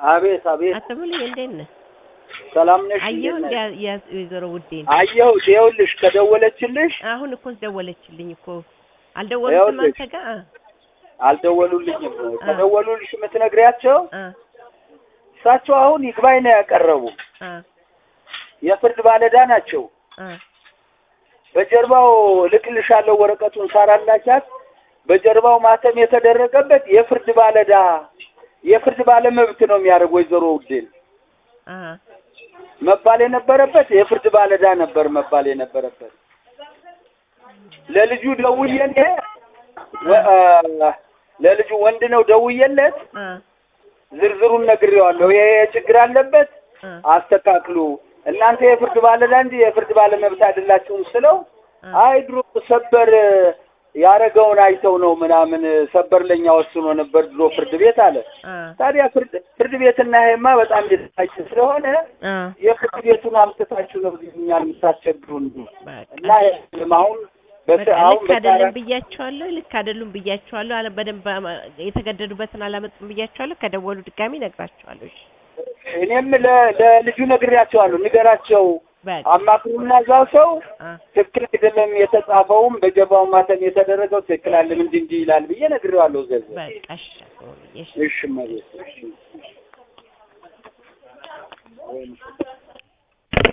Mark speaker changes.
Speaker 1: አቤት አቤት፣
Speaker 2: አቶ ሙሉዬ እንዴት ነህ?
Speaker 1: ሰላም ነሽ?
Speaker 2: አየሁ
Speaker 1: እንዴት ነሽ?
Speaker 2: እንደ ወይዘሮ ውዴን
Speaker 1: አየሁት። ይኸውልሽ ከደወለችልሽ
Speaker 2: አሁን እኮ ደወለችልኝ እኮ አልደወሉትም
Speaker 1: ይኸውልሽ።
Speaker 2: አንተ ጋር
Speaker 1: አልደወሉልኝም። ከደወሉልሽ የምትነግሪያቸው
Speaker 2: አ
Speaker 1: እሳቸው አሁን ይግባኝ ነው ያቀረቡ።
Speaker 2: አ
Speaker 1: የፍርድ ባለዳ ናቸው።
Speaker 2: አ
Speaker 1: በጀርባው ልክልሻለሁ ወረቀቱን ሳራላቻት በጀርባው ማተም የተደረገበት የፍርድ ባለዳ የፍርድ ባለመብት ነው የሚያደርግ ወይዘሮ ውዴን
Speaker 2: አ
Speaker 1: መባል የነበረበት የፍርድ ባለዳ ነበር መባል የነበረበት። ለልጁ ደውዬ ወ- አ፣ ለልጁ ወንድ ነው ደውዬለት
Speaker 2: አ
Speaker 1: ዝርዝሩን ነግሬዋለሁ። ይሄ ችግር አለበት
Speaker 2: አ
Speaker 1: አስተካክሉ። እናንተ የፍርድ ባለዳ እንጂ የፍርድ ባለመብት አይደላችሁም ስለው
Speaker 2: አ
Speaker 1: አይ ድሮ ሰበር ያረገውን አይተው ነው ምናምን ሰበር ለኛ ወስኖ ነበር ድሮ ፍርድ ቤት አለ።
Speaker 2: አ
Speaker 1: ታዲያ ፍርድ ፍርድ ቤትና ይሄማ በጣም የተለያየ ስለሆነ
Speaker 2: አ
Speaker 1: የፍርድ ቤቱን አምጥታችሁ ነው እኛ የምታስቸግሩን
Speaker 2: በቃ
Speaker 1: እና ይሄም አሁን በስ
Speaker 2: በቃ
Speaker 1: አሁን
Speaker 2: ልክ አይደለም
Speaker 1: በታራ
Speaker 2: ብያቸዋለሁ። ልክ አይደሉም ብያቸዋለሁ። አለ በደንብ አማ- የተገደዱበትን አላመጡም ብያቸዋለሁ። ከደወሉ ድጋሚ እነግራቸዋለሁ። እሺ
Speaker 1: እኔም ለ- ለልጁ ነግሬያቸዋለሁ። ንገራቸው
Speaker 2: በቃ
Speaker 1: አማክሩና እዛው ሰው
Speaker 2: አ
Speaker 1: ትክክል አይደለም የተጻፈውም በጀርባው ማተም የተደረገው ትክክል አለም እንዲህ እንዲህ ይላል ብዬ ነግሬዋለሁ። ዘዘ
Speaker 2: በቃ እሺ አቶ ሙሉዬ፣ እሺ
Speaker 1: እሺ መቤት እሺ